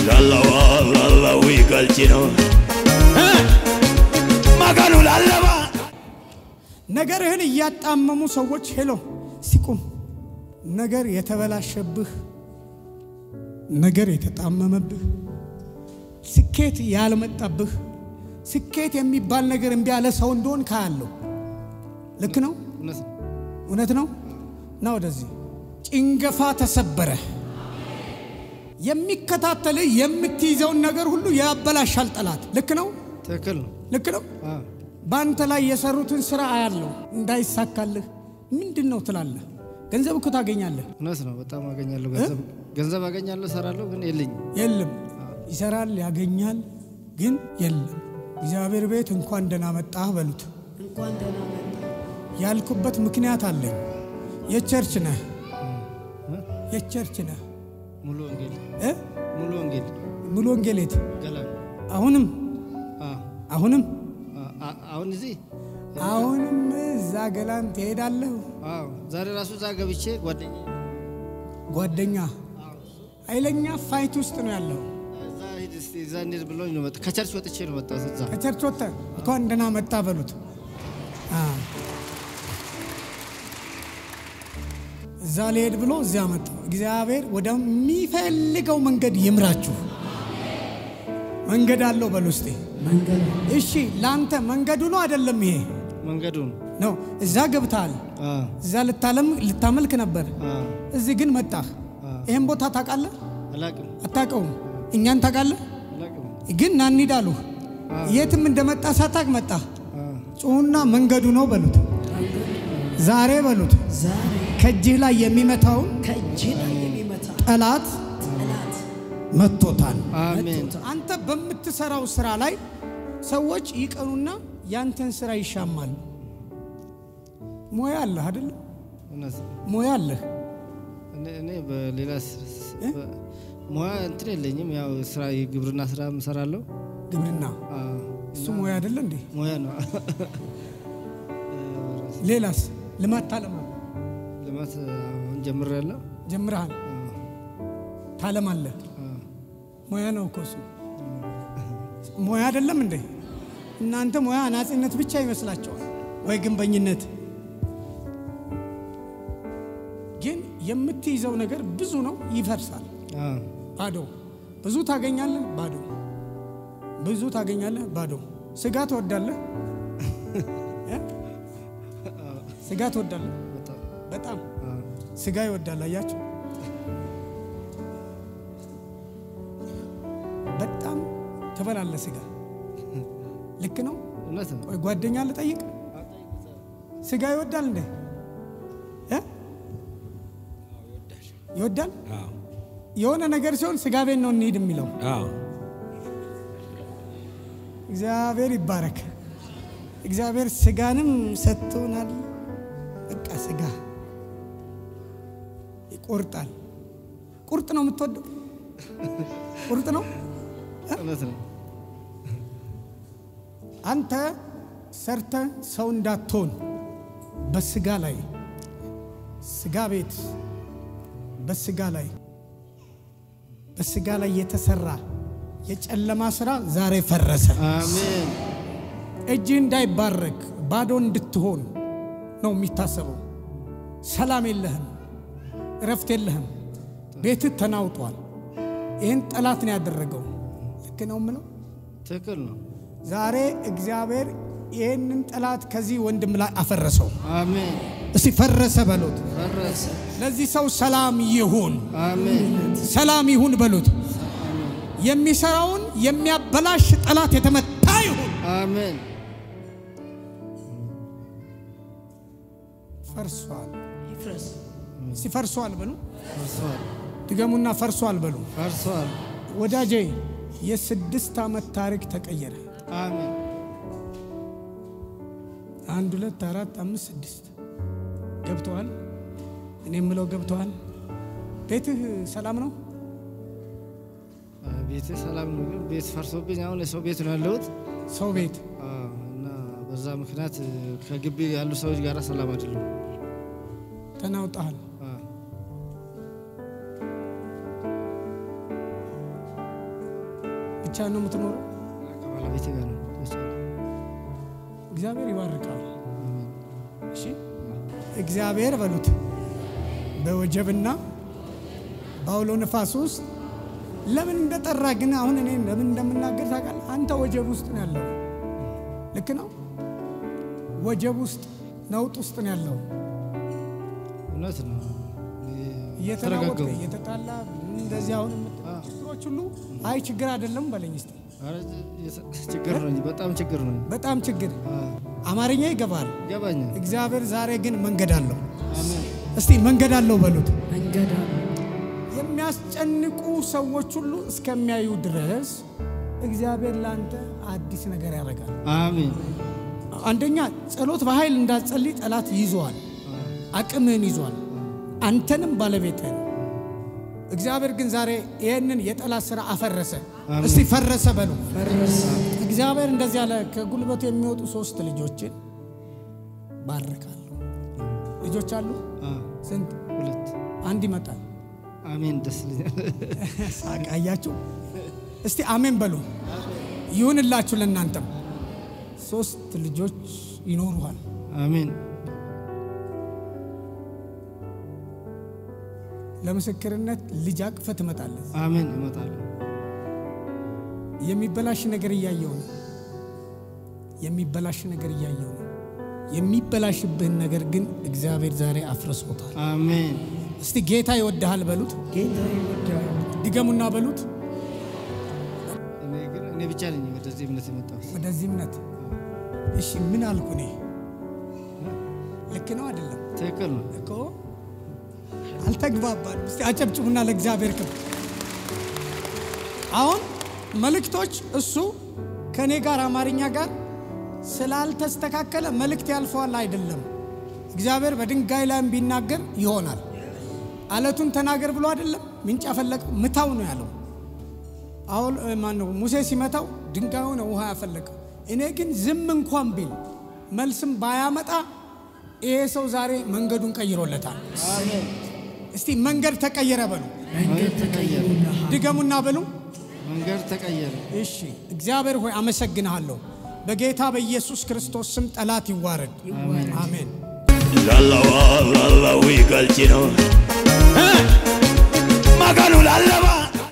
ላለዋ ላላዊ ገልጭኖ መገኑ ላለባ ነገርህን እያጣመሙ ሰዎች ሄሎ ሲቁም ነገር የተበላሸብህ ነገር የተጣመመብህ ስኬት ያልመጣብህ ስኬት የሚባል ነገር እምቢ ያለ ሰው እንደሆን ካያለሁ። ልክ ነው፣ እውነት ነው። እውነት ነው። ና ወደዚህ ጭንገፋ ተሰበረ። የሚከታተልህ የምትይዘውን ነገር ሁሉ ያበላሻል ጠላት። ልክ ነው፣ ትክክል ነው። ልክ ነው። አዎ፣ በአንተ ላይ የሰሩትን ስራ አያለሁ። እንዳይሳካልህ ምንድን ነው ትላለህ? ገንዘብ እኮ ታገኛለህ። እውነት ነው። በጣም አገኛለሁ ገንዘብ ገንዘብ አገኛለሁ፣ እሰራለሁ፣ ግን የለኝም። የለም ይሰራል፣ ያገኛል፣ ግን የለም። እግዚአብሔር ቤት እንኳን ደህና መጣህ በሉት። እንኳን ደህና መጣ። ያልኩበት ምክንያት አለኝ። የቸርች ነህ፣ የቸርች ነህ ሙሉ ወንጌል እ? ሙሉ ወንጌል ሙሉ ወንጌሌት ገላ አሁንም አዎ፣ አሁንም አዎ፣ አ- አሁን እዚህ አሁንም እዛ ገላን ትሄዳለህ። አዎ፣ ዛሬ ራሱ እዛ ገብቼ ጓደኛ ጓደኛ ኃይለኛ ፋይት ውስጥ ነው ያለው። እዛ ሂድ እስቲ እዛ እንሂድ ብሎኝ ነው መጣ። ከቸርች ወጥቼ ነው መጣሁት። እዛ ከቸርች ወጥተህ እንኳን ደህና መጣ በሉት። አ። እዛ ሊሄድ ብሎ እዚያ መጣ። እግዚአብሔር ወደሚፈልገው መንገድ ይምራችሁ። መንገድ አለው በሉ እስቲ። መንገድ እሺ ለአንተ መንገዱ ነው አይደለም? ይሄ መንገዱን ነው። እዛ ገብተሃል። አዎ፣ እዛ ልታለም ልታመልክ ነበር። አዎ፣ እዚህ ግን መጣህ። ይህን ቦታ ታውቃለህ? አላቅም አታውቀውም? እኛን ታውቃለህ? አላቅም። ግን ና እንሂድ አሉህ። የትም እንደመጣ ሳታውቅ መጣህ። አዎ፣ ጩሁና መንገዱ ነው በሉት። ዛሬ በሉት ዛሬ ከእጅህ ላይ የሚመታውን ከእጅ ላይ የሚመታ ጠላት ጠላት መቶታል። አሜን። አንተ በምትሰራው ስራ ላይ ሰዎች ይቀኑና ያንተን ስራ ይሻማሉ። ሙያ አለህ አይደል? እውነት ነው። ሙያ አለህ። እኔ እኔ በሌላ ስ- ስ- በ- ሙያ እንትን የለኝም። ያው ስራ የግብርና ስራ እሰራለሁ። ግብርና አዎ፣ እሱ ሙያ አይደለ እንዴ? ሙያ ነው። ሌላስ ልማት ታለማለህ። ልማት አሁን ጀምሬያለሁ። ጀምረሃል፣ ታለማለህ። ሙያ ነው እኮ እሱ። ሙያ አይደለም እንዴ? እናንተ ሙያ አናጺነት ብቻ ይመስላችኋል ወይ ግንበኝነት? ግን የምትይዘው ነገር ብዙ ነው፣ ይፈርሳል። አዎ፣ ባዶ ብዙ ታገኛለህ፣ ባዶ ብዙ ታገኛለህ፣ ባዶ ስጋ ትወዳለህ እ? ስጋ ትወዳለህ በጣም በጣም አዎ፣ ስጋ ይወዳል። አያችሁ፣ በጣም ትበላለህ ስጋ። ልክ ነው። እውነት ነው። ቆይ ጓደኛ ልጠይቅ፣ ስጋ ይወዳል እንዴ? እ? ይወዳል። የሆነ ነገር ሲሆን ስጋ ቤት ነው እንሂድ የሚለው። እግዚአብሔር ይባረክ። እግዚአብሔር ስጋንም ሰጥቶናል። በቃ ስጋ ይቆርጣል። ቁርጥ ነው የምትወደው? ቁርጥ ነው። እውነት ነው። አንተ ሰርተ ሰው እንዳትሆን በስጋ ላይ ስጋ ቤት በስጋ ላይ በስጋ ላይ የተሰራ የጨለማ ስራ ዛሬ ፈረሰ። አሜን። እጅህ እንዳይባረክ ባዶ እንድትሆን ነው የሚታሰበው። ሰላም የለህም፣ እረፍት የለህም፣ ቤትህ ተናውጧል። ይህን ጠላት ነው ያደረገው። ልክ ነው የምለው። ትክክል ነው። ዛሬ እግዚአብሔር ይህንን ጠላት ከዚህ ወንድም ላይ አፈረሰው። አሜን። እስቲ ፈረሰ በሉት። ፈረሰ። ለዚህ ሰው ሰላም ይሁን፣ አሜን። ሰላም ይሁን በሉት። የሚሰራውን የሚያበላሽ ጠላት የተመታ ይሁን። አሜን። ፈርሷል። ይፍረስ። እስቲ ፈርሷል በሉ። ፈርሷል። ድገሙና ፈርሷል በሉ። ፈርሷል። ወዳጄ የስድስት ዓመት ታሪክ ተቀየረ። አሜን። አንድ ሁለት አራት አምስት ስድስት ገብተዋል። እኔ የምለው ገብተዋል። ቤትህ ሰላም ነው? ቤት ሰላም ነው፣ ግን ቤት ፈርሶብኝ አሁን የሰው ቤት ነው ያለሁት ሰው ቤት አዎ፣ እና በዛ ምክንያት ከግቢ ያሉ ሰዎች ጋር ሰላም አይደለም። ተናውጠሃል። ብቻ ነው የምትኖረው? ከባለቤቴ ጋር ነው። እግዚአብሔር ይባርካል። እሺ እግዚአብሔር በሉት በወጀብና በአውሎ ነፋስ ውስጥ ለምን እንደጠራ ግን አሁን እኔ ለምን እንደምናገር ታውቃለህ? አንተ ወጀብ ውስጥ ነው ያለው። ልክ ነው። ወጀብ ውስጥ ነውጥ ውስጥ ነው ያለው። እውነት ነው። እየተናወጥክ ተረጋጋሁ። እየተጣላ እንደዚህ አሁን የምትለው ችግሮች ሁሉ አይ ችግር አይደለም በለኝ እስቲ። ኧረ ችግር ነው እንጂ በጣም ችግር ነው። በጣም ችግር አማርኛ ይገባል። ይገባኛል። እግዚአብሔር ዛሬ ግን መንገድ አለው። አሜን። እስቲ መንገድ አለው በሉት። መንገድ አለ። የሚያስጨንቁ ሰዎች ሁሉ እስከሚያዩ ድረስ እግዚአብሔር ለአንተ አዲስ ነገር ያደርጋል። አሜን። አንደኛ ጸሎት በኃይል እንዳትጸልይ ጠላት ይዟል፣ አቅምህን ይዟል፣ አንተንም ባለቤትህን። እግዚአብሔር ግን ዛሬ ይህንን የጠላት ስራ አፈረሰ። አሜን። እስቲ ፈረሰ በሉ። ፈረሰ። እግዚአብሔር እንደዚህ ያለ ከጉልበቱ የሚወጡ ሶስት ልጆችን ባርካለሁ። ልጆች አሉ አ፣ ስንት? ሁለት አንድ ይመጣል። አሜን። ደስ ይለኛል። ሳቅ አያችሁ? እስቲ አሜን በሉ። ይሁንላችሁ ለእናንተም ሶስት ልጆች ይኖሩሃል። አሜን። ለምስክርነት ልጅ አቅፈ ትመጣለህ። አሜን። እመጣለሁ። የሚበላሽ ነገር እያየው ነው። የሚበላሽ ነገር እያየው ነው። የሚበላሽብህን ነገር ግን እግዚአብሔር ዛሬ አፍርሶታል። አሜን። እስቲ ጌታ ይወድሃል በሉት። ጌታ ይወዳል። ድገሙና በሉት። እኔ ግን እኔ ብቻ ነኝ ወደዚህ እምነት የመጣሁት። ወደዚህ እምነት እሺ፣ ምን አልኩ እኔ? ልክ ነው አይደለም? ትክክል ነው። እኮ አልተግባባን። እስቲ አጨብጭቡና ለእግዚአብሔር ክብር። አሁን መልእክቶች እሱ ከእኔ ጋር አማርኛ ጋር ስላልተስተካከለ መልእክት ያልፈዋል አይደለም። እግዚአብሔር በድንጋይ ላይም ቢናገር ይሆናል። አለቱን ተናገር ብሎ አይደለም ምንጭ ያፈለቀው ምታው ነው ያለው። አሁን ማን ነው ሙሴ ሲመታው ድንጋዩ ነው ውሃ ያፈለቀው። እኔ ግን ዝም እንኳን ቢል መልስም ባያመጣ ይሄ ሰው ዛሬ መንገዱን ቀይሮለታል። እስቲ መንገድ ተቀየረ በሉ፣ መንገድ ተቀየሩልሃል። ድገሙና በሉ። መንገድ ተቀየረ። እሺ እግዚአብሔር ሆይ አመሰግንሃለሁ። በጌታ በኢየሱስ ክርስቶስ ስም ጠላት ይዋረድ። አሜን። Lalawa, lalawi galchino. Eh, Maganu lalaba.